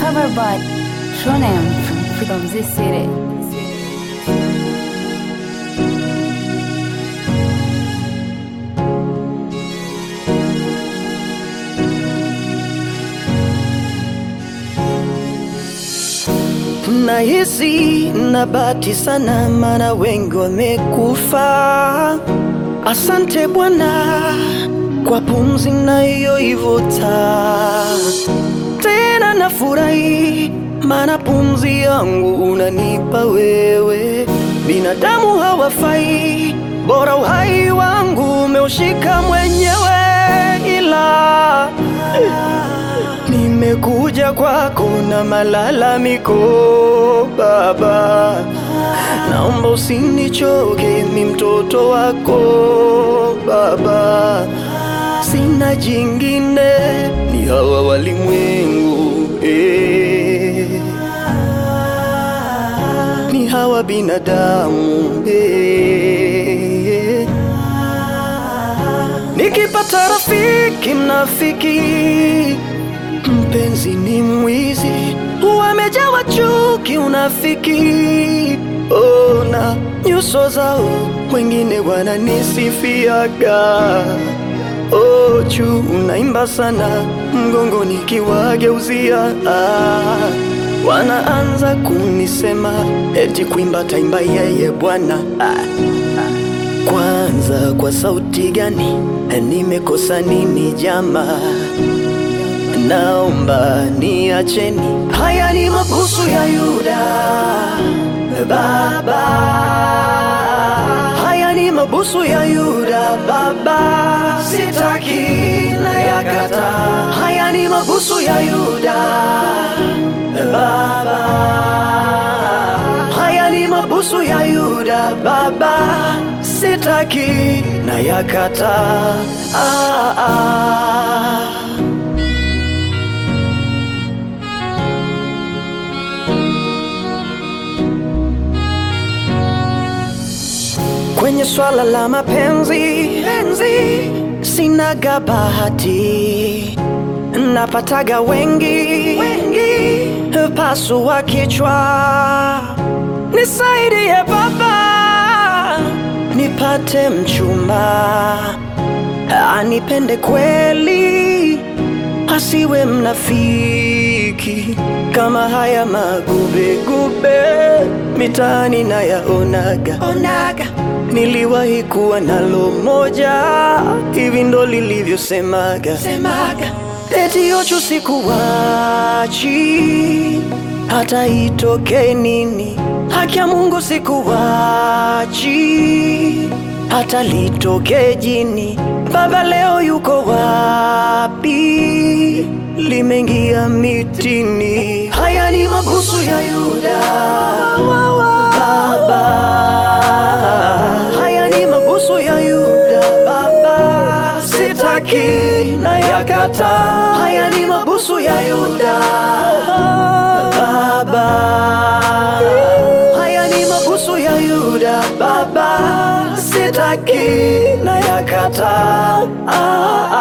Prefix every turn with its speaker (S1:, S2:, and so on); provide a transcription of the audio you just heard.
S1: cover by Shonem from Freedom Z City.
S2: Nahisi na bahati sana, maana wengi wamekufa. Asante Bwana kwa pumzi nayoivuta, tena nafurahi, maana pumzi yangu unanipa wewe. Binadamu hawafai, bora uhai wangu umeushika mwenyewe, ila Nimekuja kwako na malalamiko Baba, naomba usinichoke, mi mtoto wako Baba, sina jingine, ni hawa walimwengu eh. ni hawa binadamu eh. Nikipata rafiki mnafiki Mpenzi ni mwizi, wamejawa chuki, unafiki. Ona nyuso zao, wengine wananisifiaga. Oh, juu unaimba sana, mgongoni kiwageuzia. Ah, wanaanza kunisema eti kuimba taimba yeye Bwana. Ah, kwanza kwa sauti gani? Nimekosa nini jamaa? Naomba niacheni, haya ni mabusu ya Yuda Baba, haya ni mabusu ya Yuda Baba, sitaki na yakata. Haya ni mabusu ya Yuda Baba, haya ni mabusu ya Yuda Baba, sitaki na yakata. Ah, ah. Kwenye swala la mapenzi penzi, sinaga bahati, napataga wengi wengi, pasua kichwa, nisaidie Baba, nipate mchumba anipende kweli, asiwe mnafiki kama haya magubegube mitaani nayaonaga onaga. Niliwahi kuwa nalo moja, hivi ndo lilivyosemaga semaga, eti ochu sikuwachi, hata itoke nini, haki ya Mungu sikuwachi, hata litoke jini. Baba leo yuko wapi? Limeingia mitini. Haya ni mabusu ya Yuda Baba, haya ni mabusu ya Yuda Baba, sitaki na yakata. Haya ni mabusu ya Yuda Baba, haya ni mabusu ya Yuda Baba, sitaki na yakata. Ah, ah.